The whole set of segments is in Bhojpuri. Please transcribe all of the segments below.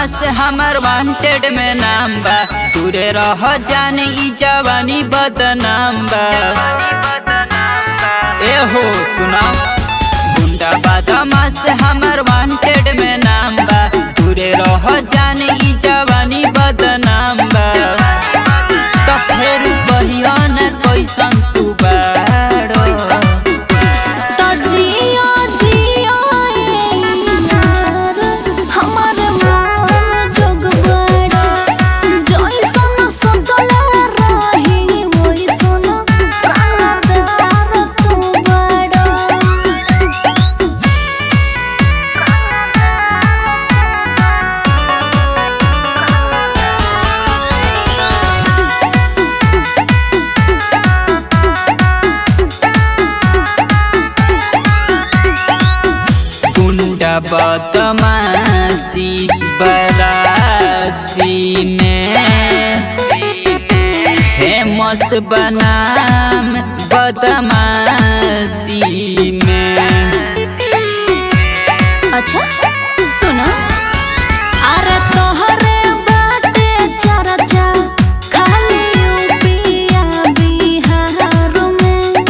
बदमाश हमर वांटेड में नाम बा दूरे रह जान ई जवानी बदनाम बा ए हो सुना गुंडा बदमाश हमर वांटेड में नाम बा दूरे रह जान ई जवानी बदनाम बा त फेर कहियो न कैसन तू बाड़ो तो जियो जियो ए यार हमर मन जोग बड़ा जइसन सजल रही ओइसन प्राणदार तू बड़ा गुंडा बदमाशी बरासी में फेमस बनाम बदमाशी में अच्छा सुनो अरे तोहरे बाटे चर्चा खाली यूपिया बिहार में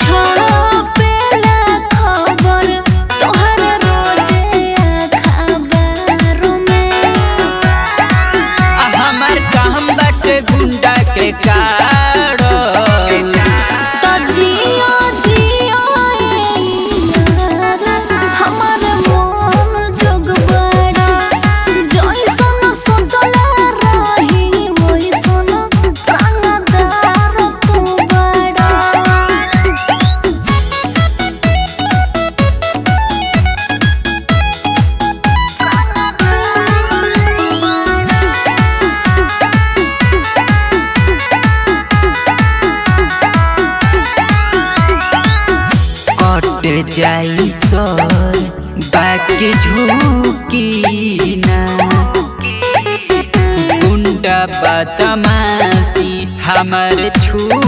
छपेला खबर तोहरे रोजे अखबार में आ हमर काम बाटे गुंडा के काड़ो तो जियो जियो ए यार हमर मन जोग बड़ा जइसन सजल रही ओइसन प्राणदार तू बड़ा कट जाई सर बाकी झुकी ना गुंडा बदमाशी हमर छू